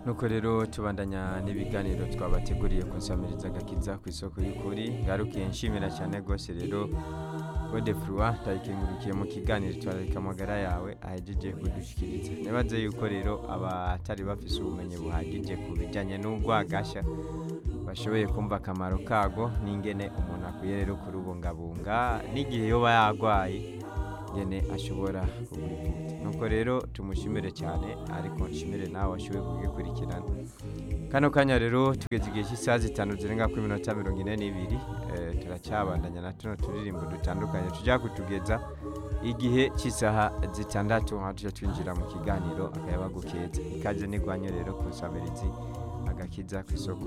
nuko rero tubandanya n'ibiganiro twabateguriye kunsamiriza agakiza ku isoko y'ukuri ngarukiye nshimira cyane rwose rero gode furwa ndayikengurukiye mu kiganiro twararika amagara yawe ahejeje kudushyikiriza nibaze yuko rero abatari bafise ubumenyi buhagije ku bijyanye n'urwagashya bashoboye kumva akamaro kago n'ingene umuntu akwiye rero kurubungabunga n'igihe yoba yarwaye ngene ashobora kubivuza nuko rero tumushimire cyane ariko nshimire nawe washoboye kugikurikirana kano kanya rero tugeze igihe cy'isaha zitanu zirenga kuri minota mirongo ine n'ibiri eh, turacyabandanya na tuno turirimbo dutandukanye tujya kutugeza igihe cy'isaha zitandatu aho tujya twinjira mu kiganiro akayaba gukeza ikaze n'igwanye rero ku nsabirizi agakiza ku isoko